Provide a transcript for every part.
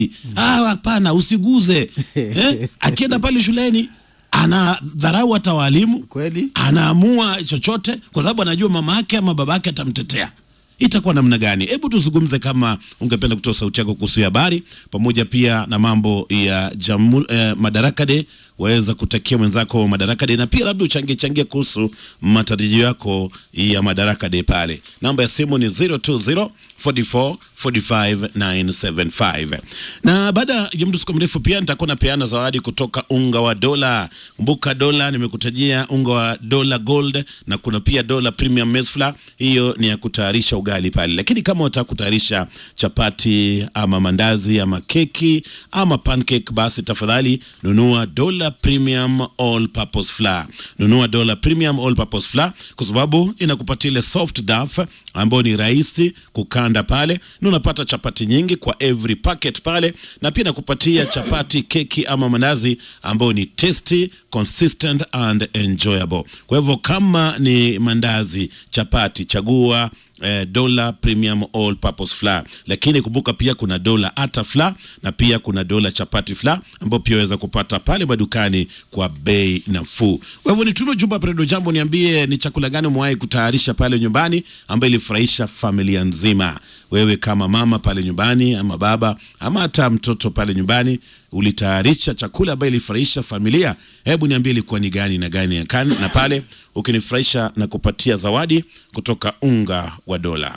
Ah, hapana, usiguze eh? Akienda pale shuleni anadharau hata walimu Kweli. anaamua chochote kwa sababu anajua mama yake ama baba yake atamtetea. Itakuwa namna gani? Hebu tuzungumze, kama ungependa kutoa sauti yako kuhusu habari pamoja pia na mambo ya jamu, eh, Madaraka Day. Waweza kutakia mwenzako Madaraka Day na pia labda uchangie changie kuhusu matarajio yako ya Madaraka Day pale. Namba ya simu ni 020 44 45 975. Na baada ya muda siku mrefu pia nitakuwa napeana zawadi kutoka unga wa dola. Kumbuka dola, nimekutajia unga wa dola gold na kuna pia dola premium maize flour. Hiyo ni ya kutayarisha ugali pale, lakini kama unataka kutayarisha chapati ama mandazi ama keki ama pancake, basi tafadhali nunua dola premium all purpose flour. Nunua dola premium all purpose flour kwa sababu inakupatia ile soft dough ambayo ni rahisi kukanda pale, na unapata chapati nyingi kwa every packet pale, na pia inakupatia chapati, keki ama mandazi ambayo ni tasty, consistent and enjoyable. Kwa hivyo kama ni mandazi, chapati, chagua eh, dola premium all purpose flour, lakini kumbuka pia kuna dola ata flour na pia kuna dola chapati flour ambayo pia waweza kupata pale madukani kwa bei nafuu. Kwa hivyo nitume jumba Predo Jambo, niambie ni chakula gani umewahi kutayarisha pale nyumbani ambayo ilifurahisha familia nzima. Wewe kama mama pale nyumbani ama baba ama hata mtoto pale nyumbani ulitayarisha chakula ambayo ilifurahisha familia, hebu niambie ilikuwa ni gani na gani ya kan, na pale ukinifurahisha na kupatia zawadi kutoka unga wa dola.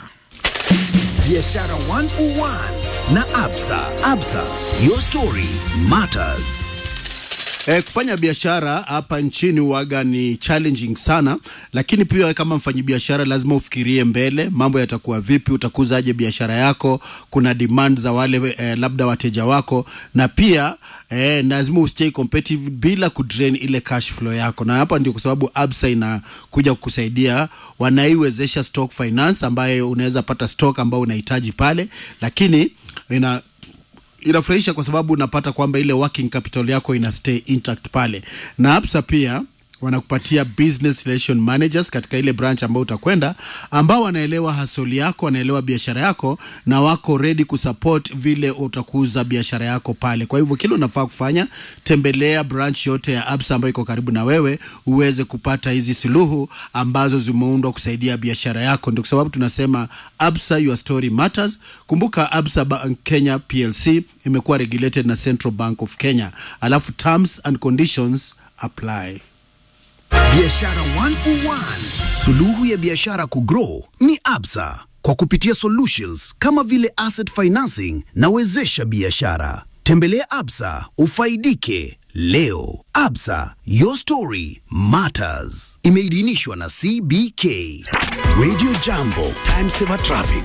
Biashara 101 na Absa. Absa, your story matters. Eh, kufanya biashara hapa nchini waga ni challenging sana, lakini pia wewe kama mfanyabiashara lazima ufikirie mbele, mambo yatakuwa vipi, utakuzaje biashara yako, kuna demand za wale eh, labda wateja wako, na pia eh, lazimaustay competitive bila kudrain ile cash flow yako, na hapa ndio kwa sababu Absa inakuja kukusaidia, wanaiwezesha stock finance ambayo unaweza pata stock ambayo unahitaji pale, lakini ina inafurahisha kwa sababu unapata kwamba ile working capital yako ina stay intact pale, na Absa pia wanakupatia business relation managers katika ile branch ambao utakwenda, ambao wanaelewa hasoli yako, wanaelewa biashara yako na wako ready kusupport vile utakuza biashara yako pale. Kwa hivyo kile unafaa kufanya, tembelea branch yote ya Absa ambayo iko karibu na wewe uweze kupata hizi suluhu ambazo zimeundwa kusaidia biashara yako. Ndio kwa sababu tunasema Absa, your story matters. Kumbuka Absa Bank Kenya PLC imekuwa regulated na Central Bank of Kenya, alafu terms and conditions apply. Biashara 101. Suluhu ya biashara kugrow ni Absa kwa kupitia solutions kama vile asset financing na wezesha biashara. Tembelea Absa ufaidike leo. Absa, your story matters. Imeidhinishwa na CBK. Radio Jambo, time saver traffic.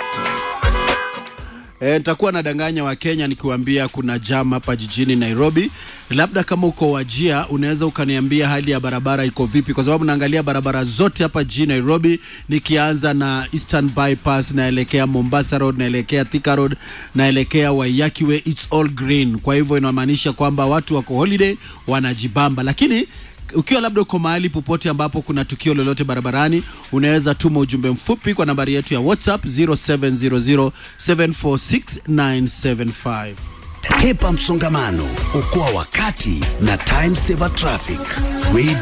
E, nitakuwa nadanganya Wakenya nikiwaambia kuna jam hapa jijini Nairobi. Labda kama uko Wajia, unaweza ukaniambia hali ya barabara iko vipi, kwa sababu naangalia barabara zote hapa jijini Nairobi, nikianza na Eastern Bypass, naelekea Mombasa Road, naelekea Thika Road, naelekea Waiyaki Way, it's all green. Kwa hivyo inamaanisha kwamba watu wako holiday, wanajibamba, lakini ukiwa labda uko mahali popote ambapo kuna tukio lolote barabarani, unaweza tuma ujumbe mfupi kwa nambari yetu ya WhatsApp 0700746975. Hepa msongamano, okoa wakati na time saver traffic. Radio